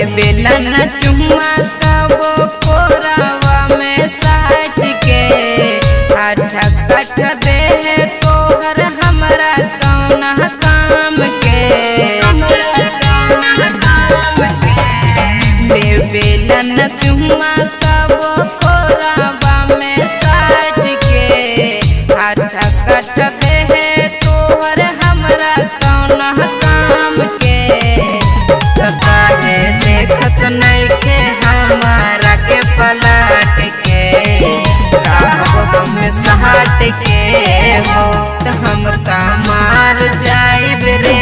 बेलन चुम्मा कबो कोरावा में साट के आठ कठ दे तोहर हमरा कौना काम के दे बेलन चुम्मा कबो कोरावा में साट के आठ कठ दे तोहर हमरा कौना काम के काहे देखत नइखे हमारा के पलट के राहब हम सहट के हो त हम का मार जाइब रे